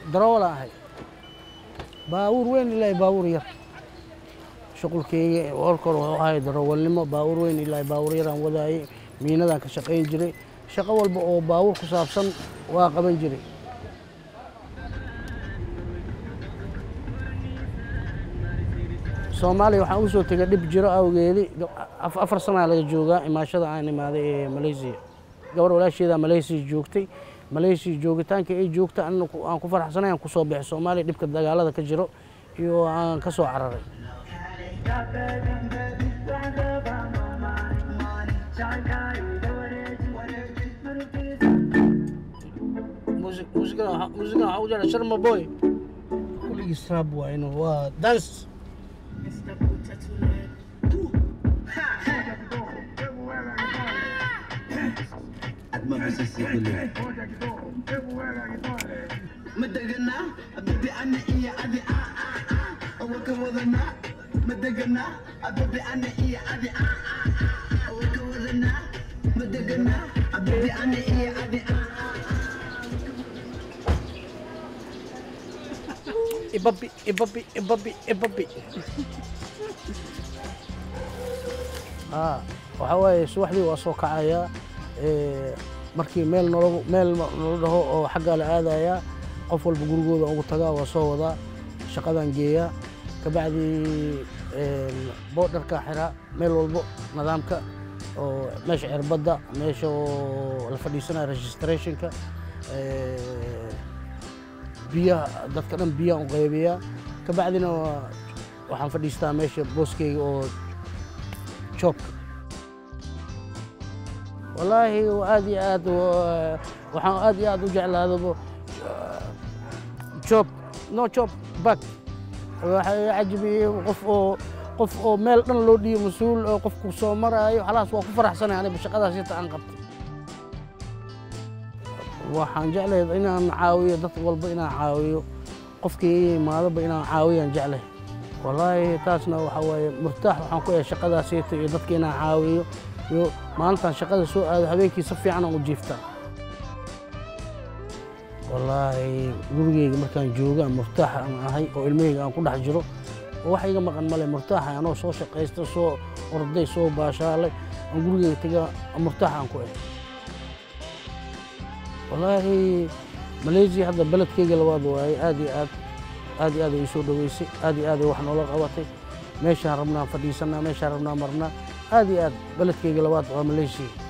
daroolaan ahay baabuur weyn ilaa baabuur yar shuqulkeyga olkor wuxuu ahay darawalnimo baabuur weyn ilaa baabuur yaraan wadaayey miinadaan ka shaqayn jiray shaqo walba oo baabuur ku saabsan waa qaban jiray soomaaliya waxaan ugu soo tegay dhib jiro awgeedi afar sanaa laga joogaa imaashada aan imaaday ee malaysiya gabar walaasheeda malaysiya joogtay malaysiya joogitaanka ay joogta aan ku faraxsanay aan kusoo baxay soomaaliya dhibka dagaalada ka jiro iyo aan ka soo cararay muusigan waxaa u jira sharma boy kuligiis raab waayno waa dance مدقنا أبدي أنا إيه أدي آه آه آه وكوذنا مدقنا أبدي أنا إيه أدي آه آه آه وكوذنا مدقنا أبدي أنا إيه أدي آه ibabi ibabi ibabi ibabi waxaa waaye subaxdii waa soo kacayaa markii meel nolo meel nolo dhaho oo xaggaa la aadayaa qof walba gurigooda ugu tagaa waa soo wadaa shaqadaan geeyaa kabacdii boodharkaa xiraa meel walbo nidaamka oo meesha cirbadda meesha oo la fadhiisanaya registrationka biyaha dadka dhan biyaan u qaybiyaa kabacdina waxaan fadhiistaa meesha booskeyga oo joobka wallaahi aad iyo aad waxaan aad iyo aad u jeclaadaba job no job back waxaa cajabiyey qof oo qof oo meel dhan loo dhiiyo mas-uul oo qofku soo maraayo halaas waa ku faraxsanay aniga shaqadaas inta aan qabtay waxaan jeclahay inaan caawiyo dad walba inaan caawiyo qofkii ii imaadoba inaan caawiyaan jeclahay wallaahi taasna waxaa waaye murtaax waxaan ku yahay shaqadaasiita iyo dadka inaan caawiyo iyo maalintaan shaqada soo aado habeenkii si fiican aan u jiiftaa wallaahi gurigeyga markaan jooga murtaax aan ahay oo ilmaheyga aan ku dhex jiro oo wax iga maqan male murtaaxa anoo soo shaqaysta soo orday soo baashaalay aan gurigeyga taga murtaax aan ku ahay wallaahi malaysia hadda beledkeyga labaad waaye aad iyo aad aad iyo aad ay soo dhaweysay aad iyo aad ay wax noola qabatay meeshaan rabnaa fadhiisanaa meeshaan rabnaa marnaa aad iyo aad beledkeyga labaad waa malaysia